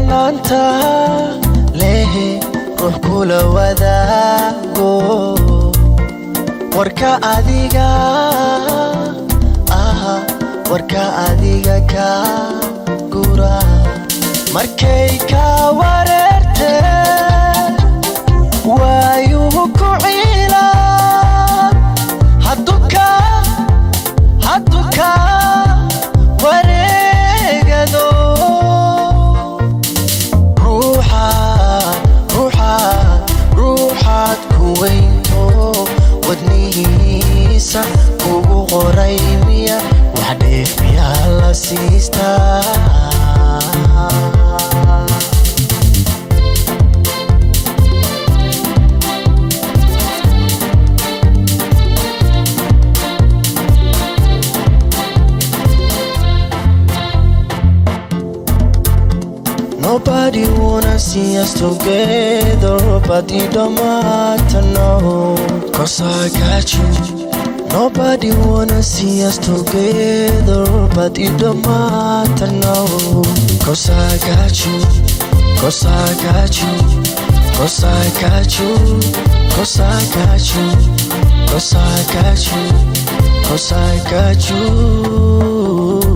mudnaanta lehe ruux kula wadaago warka adiga aha warka adiga ka gura markay ka wareerte waayuhu ku ciila haduka haduka wareegado ruuxaad ruuxaad ruuxaad ku weynto wadnihiisa ugu qoray miya wax dheef miyaa la siistaa Nobody wanna see us together, but it don't matter no. Cause I got you. Nobody wanna see us together, but it don't matter no. Cause I got you. Cause I got you. Cause I got you. Cause I got you. Cause I got you. Cause I got you.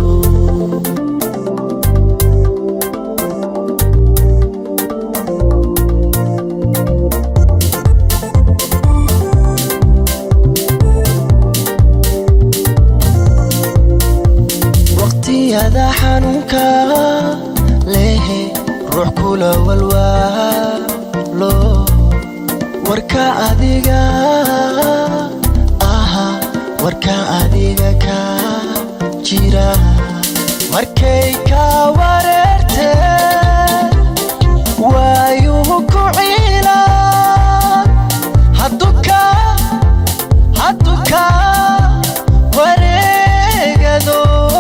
waqtiyada xanuunka lehe ruux kula walwaalo warka adiga aha warka adiga ka jira markay ka wareerte waayuhu ku ciila haduka haduka wareegado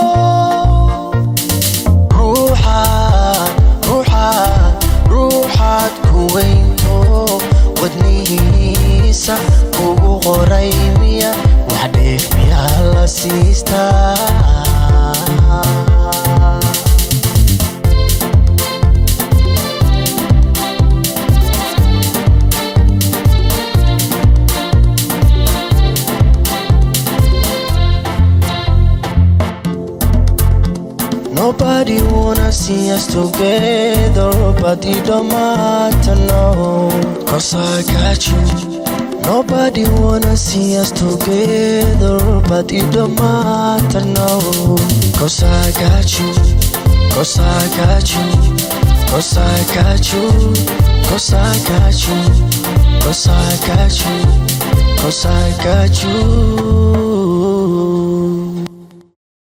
ruuxaad ruuxaad ruuxaad ku weynto wadnihiisa ugu qoray miya wax dheef miyaa la siistaa Nobody wanna see us together, but it don't matter no. Cause I got you. Nobody wanna see us together, but it don't matter no. Cause I got you. Cause I got you. Cause I got you. Cause I got you. Cause I got you. Cause I got you.